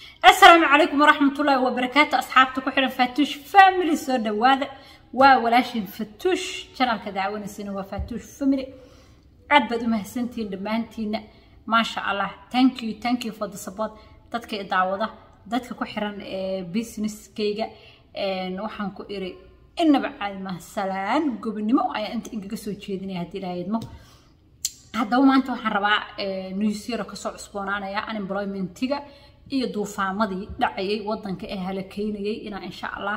السلام عليكم ورحمة الله وبركاته أصحابتك وحنا فاتوش فاميلي سو دوادا وولاشين فتوش شانل كدعونا سنة وفاتوش فاميلي عاد بدو مهسنتين دمانتين ما شاء الله thank you thank you for the support dadka i daawada dadka ku xiran businesskayga waxaan ku iri inaba caadi maaha salaan gobonimo ayaa inta ingaga soo jeedinaya haddii ilaaha idmo haddaba maanta waxaan rabaa newsyaro kasoo cusboonaanaya unemploymentiga iyo duufaamadii dhacayay wadanka ee halakeynayay inaan insha allah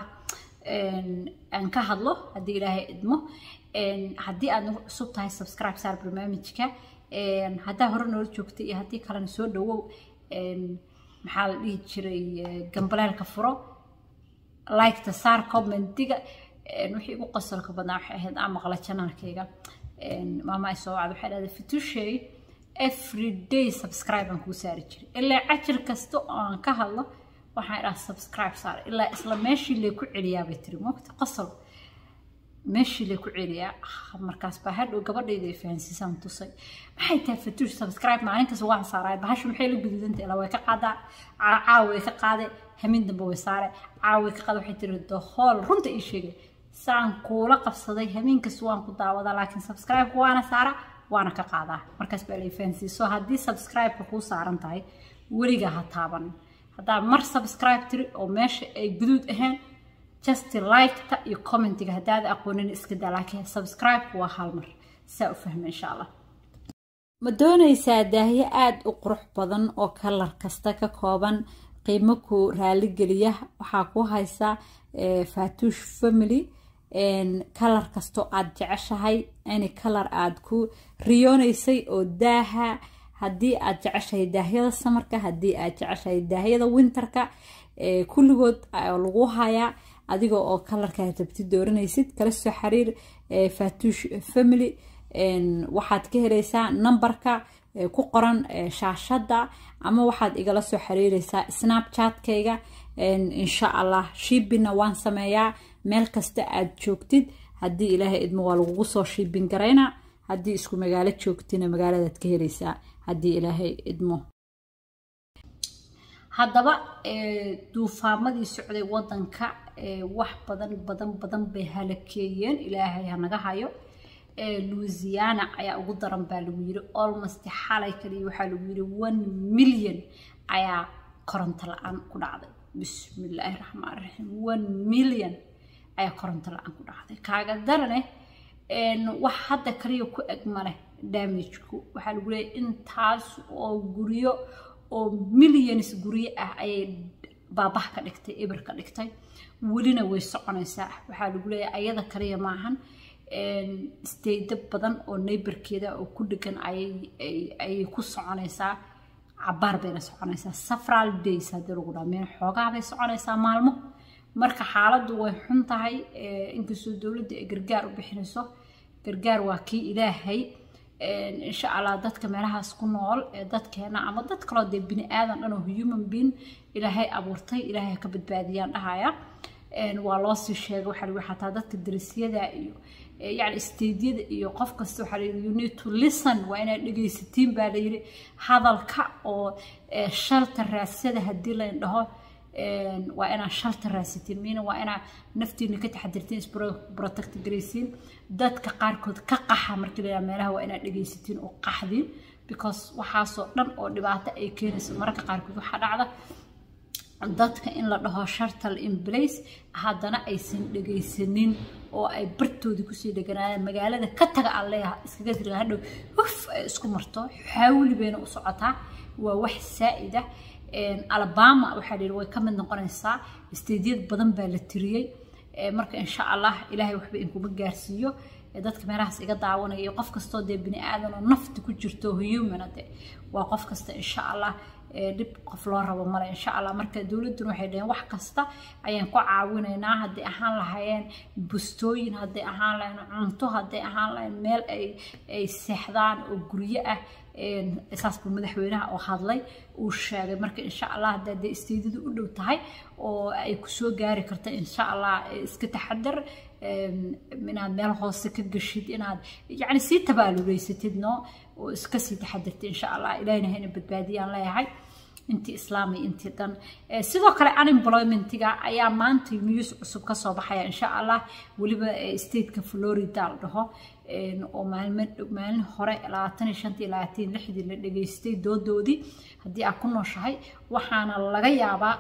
aan ka hadlo haddii ilaahay idmo haddii aad nagu cusub tahay subscribe saar barnaamijka haddaa hore noola joogtay iyo haddii kalena soo dhawow maxaa la dhihi jiray gambaleelka furo liketa saar commentiga wixii ugu qosolka badnaa waxay ahayd aan maqla janaalkayga maama ay soo wacda waxay dhahday fitushey every day subscribe aan kuu saari jiray ilaa cajir kasta oo aan ka hadlo waxaan idhaha subscribe saar ilaa isla meeshii lee ku celiyaa bay tiri moogta qosol meeshii lee ku celiyaa markaas baa hadhow gabadhayda ay fahansiisaan tusay maxay tahay fatuush subscribe maalin kasta waan saaraay bahashu maxay la guduudantay ilaa way ka qaadaa caawa way ka qaade hamin dambe way saare caawa way ka qaade waxay tiri the whole runta ii sheegay saan kuula qabsaday hamiin kasta waan ku daawadaa laakiin subscribe-ka waana saara waana ka qaadaa markaas baa lay fahansiiso haddii subscribe-ka kuu saaran tahay weligaa ha taaban haddaa mar subscribe tiri oo meesha ay guduud ahayn just like-ta iyo commentiga haddaad aqoonin iska daa laakiin subscribe waa hal mar saa u fahma insha allah ma doonaysaa daahyo aada u qurux badan oo kalar kasta ka kooban qiimo ku raaligeliya waxaa ku haysaa fatuush family kalar kastoo aada jeceshahay any kalar aada ku riyoonaysay oo daaha haddii aad jeceshahay daahyada samarka haddii aad jeceshahay daahyada winterka kulligood lagu hayaa adiga oo kalarkaa rabti dooranaysid kala soo xiriir fatuush family waxaad ka helaysaa nambarka ku qoran shaashadda ama waxaad igala soo xiriireysaa snapchatkayga insha allah shiibinna waan sameeyaa meel kasta aad joogtid haddii ilaahay idmo waa lagugu soo shiibin garaynaa haddii isku magaalo joogtina magaaladaad ka helaysaa haddii ilaahay idmo haddaba duufaamadii socday wadanka wax badan badan badan bay halakeeyeen ilaahay hanaga hayo louisiana ayaa ugu daran baa lagu yiri almost xalay kaliya waxaa lagu yiri one million ayaa koronto la-aan ku dhacday bismillaahi raxmaan raxiim one million ayaa koronto la-aan ku dhacday kaaga darane wax hadda kaliya ku eg maleh damageku waxaa lagu leeyahy intaas oo guryo oo millions guryo ah ayay baabah ka dhigtay eber ka dhigtay welina way soconaysaa waxaa lagu leeyahay ayada kaliya maahan staydo badan oo neighborkeeda oo ku dhegan ayay ku soconaysaa cabaar bayna soconaysaa safral days haddii lagu dhaha meel xoogaa bay soconaysaa maalmo marka xaaladdu way xun tahay inkastoo dowladda ay gargaar u bixinayso gargaar waa kii ilaahay insha allah dadka meelahaas ku nool ee dadkeena ama dad kaloo dee bini aadan dhan oo human being ilaahay abuurtay ilaahay ka badbaadiyaan dhahaya waa loo sii sheegay waxaa lagu xataa dadka darisyada iyo yani stadiada iyo qof kasta waxaa layidhi you need to listen waa inaad dhegaysatiin baa layidhi hadalka oo shalta raadsada haddii layn dhaho waa inaad shalta raadsatiin miina waa inaad naftiina ka taxadirtiin isprotect garaysiin dadka qaarkood ka qaxa markii layaa meelaha waa inaad dhegaysatiin oo qaxdiin because waxaasoo dhan oo dhibaato ay keenayso mararka qaarkood waxaa dhacda dadka in la dhaho shartal in place haddana aysan dhegaysanin oo ay bartoodii kusii dheganaayeen magaalada ka taga aan leeyaha iskaga tiriga hadhow huf ay isku marto xaawili bayna u socotaa waa wax saa'id ah alabama waxaa la yidhi way ka mid noqonaysaa stadiyad badan baa la tiriyey marka insha allah ilaahay waxba inkuma gaarsiiyo dadka meelahaas iga daawanaya iyo qof kastoo dee bini aadan oo nafta ku jirto humana de waa qof kasta insha allah dhib qof loo rabo male insha allah marka dowladduna waxay dhaheen wax kasta ayaan ku caawinaynaa hadday ahaan lahayeen bustooyin hadday ahaan lahayn cunto hadday ahaan lahayn meel ay ay seexdaan oo guryo ah saasba madaxweynaha oo hadlay uu sheegay marka insha allah haddaa dee isteedadu u dhow tahay oo ay kusoo gaari karta insha allah iska taxadar inaad meel hoose ka gashid inaad yani sii tabaaluleysatid no oo iska sii taxadirtid insha allah ilahina hayna badbaadiyaan leeyahay intii islaami intii dhan sidoo kale unemploymentiga ayaa maanta news cusub kasoo baxaya insha allah weliba stateka florida la dhaho oo maalmo maalin hore labaatan iyo shantii labaatan lixdii la dhageystay doodoodii haddii aad ku nooshahay waxaana laga yaabaa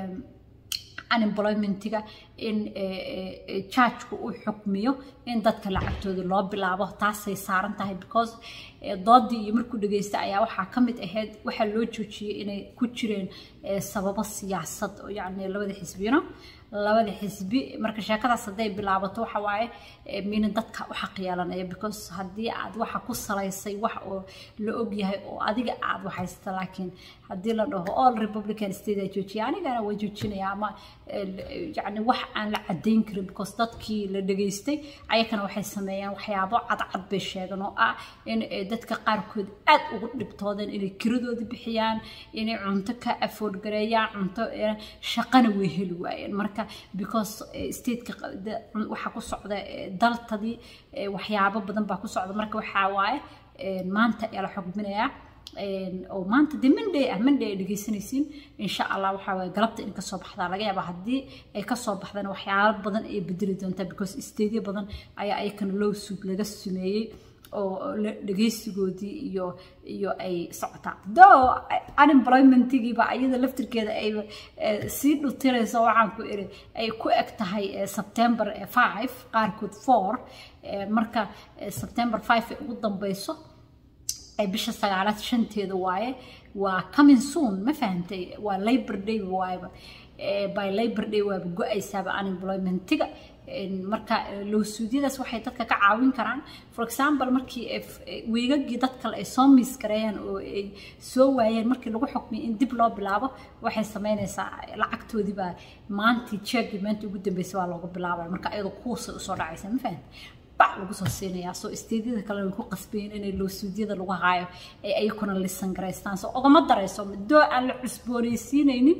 unemploymentiga in chargku uu xukmiyo in dadka lacagtooda loo bilaabo taasay saaran tahay because doodii iyo markuu dhageysta ayaa waxaa ka mid ahayd waxaa loo joojiyey inay ku jireen sababo siyaasad oo yacni labada xisbiyano labada xisbi marka sheekadaas hadday bilaabato waxa waaye mina dadka u xaq yeelanaya because haddii aad waxa ku salaysay wax oo la ogyahay oo adiga aad waxaysta laakiin haddii la dhaho all republican state aa joojiya anigana waa joojinaya ama yacni wax aan la caddayn karin because dadkii la dhageystay ayakana waxay sameeyaan waxyaabo cadcad bay sheegan oo ah in dadka qaarkood aad ugu dhibtoodeen inay kiradooda bixiyaan inay cunto ka afford gareeyaan cunto shaqana way heli waayeen marka because stateka waxaa ku socda daltadii waxyaabo badan baa ku socda marka waxaa waaye maanta ayaa la xugminayaa oo maanta dee monday ah monday ay dhegeysanaysiin insha allah waxaa waaye galabta in kasoo baxdaa laga yaabaa haddii ay kasoo baxdana waxyaalo badan ay bedeli doontaa because stateyo badan ayaa ayakana low suug laga sameeyey oo dhegeysigoodii iyo iyo ay socotaa do unemploymentigiiba iyada laftirkeeda ay sii dhutirayso waxaan ku iri ay ku eg tahay september five qaarkood four marka september five ay ugu dambeyso bisha sagaalaad shanteeda waaye waa coming soon ma fahantay waa labor day waayba by labor day waaba go-aysaaba unemploymentiga marka lowsuudyadaas waxay dadka ka caawin karaan for example markii wiigagii dad kale ay soo miis gareeyaan oo ay soo waayeen markii lagu xukmiyay in dib loo bilaabo waxay sameynaysaa lacagtoodii baa maantii jeegii maanta ugu dambeysay waa loogu bilaabaya marka iyadoo kuusay usoo dhacaysa ma fahamta bac lagu soo siinayaa soo isteedyada kale way ku qasbayeen inay lowsuudyada lagu haayo ay ayakuna lisan garaystaan soo ogama darayso doo aan la cusboonaysiinaynin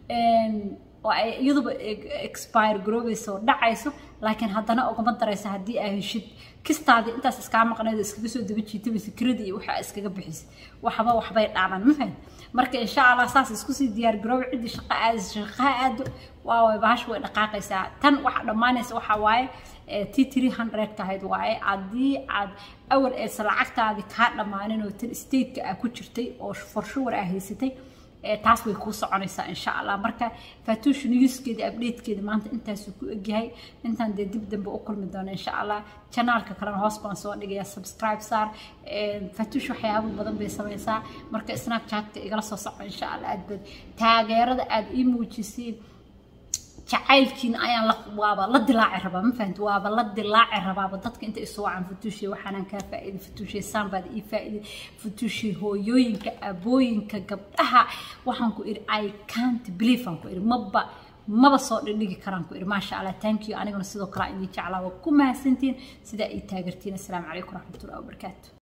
oo ay iyaduba expire garoobayso oo dhacayso laakiin haddana ogama daraysa haddii aa heshid kistaadii intaas iskaa maqnayd iskaga soo daba jiitabaysa kirada iyo waxa iskaga bixisa waxba waxbay dhaabaan ma fahad marka insha allah saas isku sii diyaar garooba ciddii shaqa aadaysa shaqaha aado waa way bahasha way dhaqaaqaysaa tan waxa dhammaanaysa waxa waaye t three hundredka ahayd waaye haddii aad awal eesa lacagtaadii kaa dhammaanin oo tan stateka aa ku jirtay oo forshuwar aa haysatay taas way kuu soconaysaa insha allah marka fatuush newskeeda updatekeeda maanta intaasuu ku egyahay intaan dee dib dambe u kulmi doono insha allah janaalka kalena hoos baan soo dhigaya subscribe saar fatuush waxyaabo badan bay samaysaa marka snapchatka igala soo soco insha allah aad bad taageerada aad ii muujisiin jacaylkiina ayaan waaba la dilaaci rabaa ma fahamti waaba la dilaaci rabaaba dadka inta isu wacan futuushay waxaanan kaa faa'iiday futuushay saambaad ii faa'iiday futuushay hooyooyinka abooyinka gabdhaha waxaan ku iri i can't believe aan ku iri maba maba soo dhindhigi karaan ku iri maasha allah thank you aniguna sidoo kale idin jeclaa waa ku mahadsantiin sidaa ii taageertiin assalaamu calaykum waraxmatullahi wabarakaatu